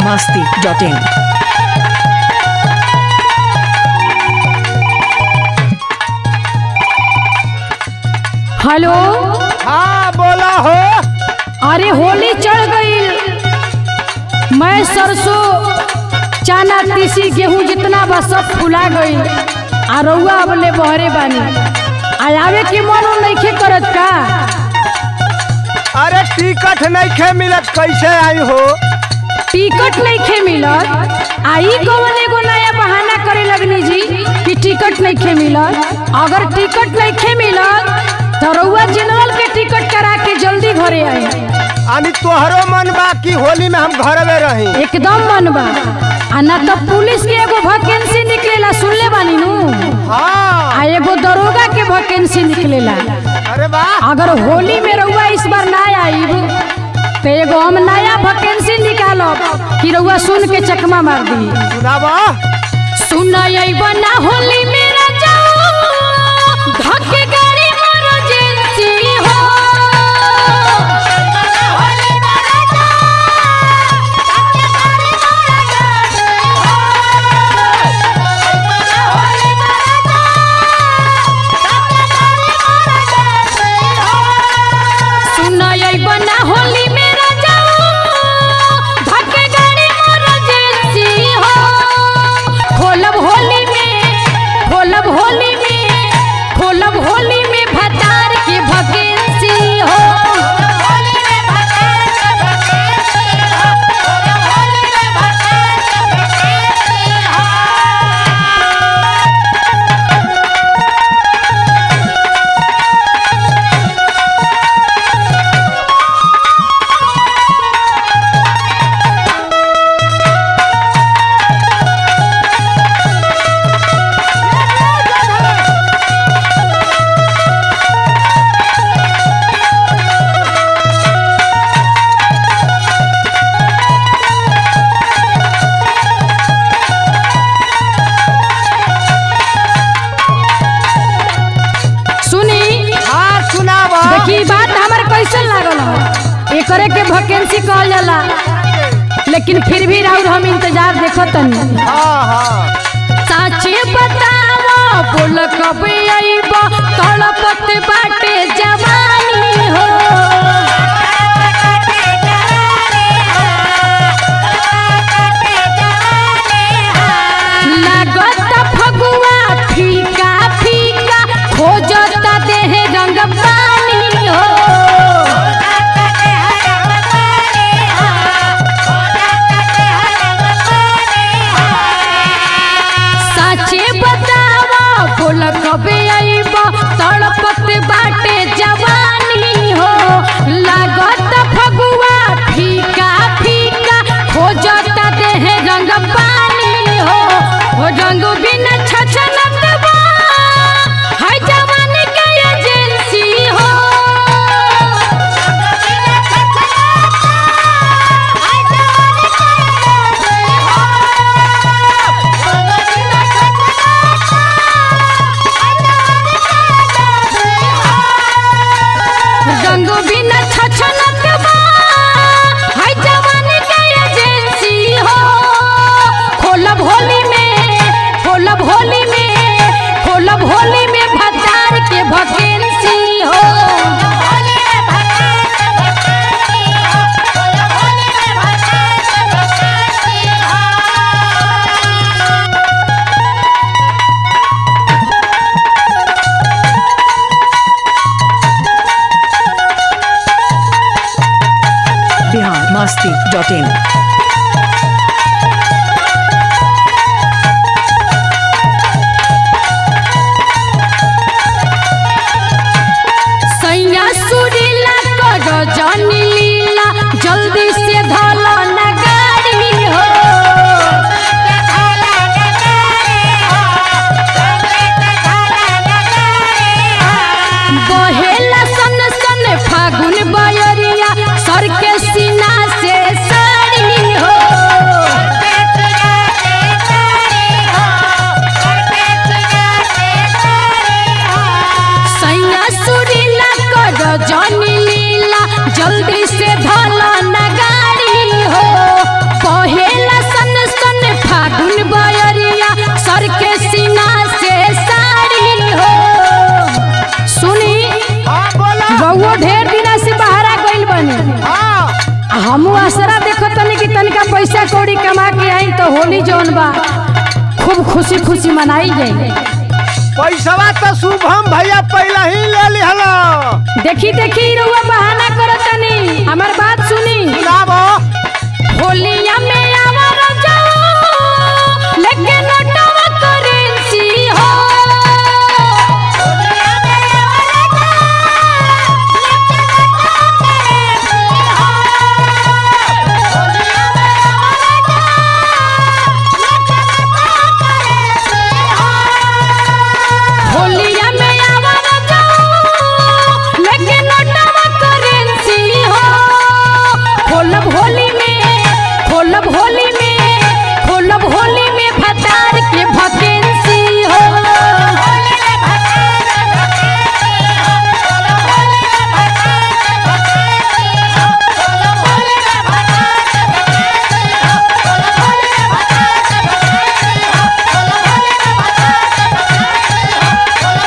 masti.in. Hello हाँ बोला हो अरे होली चढ़ गई मैं सरसों चना तीसी गेहूं जितना बा सब फुला गई आ रउआ अबले बहरे बानी आ आवे के मनो नइखे करत का अरे टिकट नहीं खे मिलत कैसे आई हो टिकट नइखे मिलत आ ई कौन एगो नया बहाना करे लगनी जी कि टिकट नइखे मिलत अगर टिकट नइखे मिलत तो रउआ जनरल के टिकट करा के जल्दी घरे आई अनि तोहरो मन बा कि होली में हम घर में रही एकदम मन बा आ ना तो पुलिस के एगो वैकेंसी निकलेला सुनले बानी नु हाँ आ एगो दरोगा के वैकेंसी निकलेला अरे वाह अगर होली में रउआ इस बार ना आईब तो एगो हम नया वैकेंसी निकालब कि रउआ सुन के चकमा मार दी सुनाबा सुन अइब ना होली मेरा जाओ धक्के गाड़ी मारो जेंसी हो सुन अइब ना होली मेरा जाओ धक्के गाड़ी मारो जेंसी हो खोलब होली में खोलब होली में खोलब होली में भतार के वैकेंसी हो सुनी हाँ सुनाबा देखी बात हमार कैसन लागल हो एकरे के वैकेंसी कहल जाला लेकिन फिर भी राउर हम इंतजार देखो तनी हाँ हाँ साचे बताओ बोल कब आईब तड़पत बाटे जवानी हो लागत फगुआ फीका फीका खोजत देह रंग पानी हो साचे बतावा बोल कबे आईब तड़पत बाटे जवानी हो लागत फगुआ फीका फीका खोजत देह रंग पानी हो हो रंग बिन छछनत बा है जवानी के एजेंसी हो रंग बिन छछनत बा है जवानी के एजेंसी हो खोलब होली में खोलब होली में खोलब होली में भतार के वैकेंसी हो Bihar masti.in. सैया सुरीला कर जानी लीला जल्दी से धलो न गाड़ी हो बहेला सन सन फागुन बयरिया सर के सीना से साड़ी पैसा कौड़ी कमा के आई तो होली जौन बा खूब खुशी खुशी मनाई जाए पैसवा तो शुभम भैया पहले ही ले लिहलो देखी देखी रउआ बहाना करतनी हमार बात सुनी सुनाबो होलिया में आवर जाओ लेके नोटवा करेंसी हो होलिया में आवर जाओ लेके नोटवा करेंसी हो खोलब होली में खोलब होली में खोलब होली में भतार के भकेंसी हो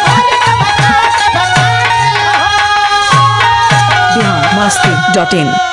बिहार मस्ती डॉट इन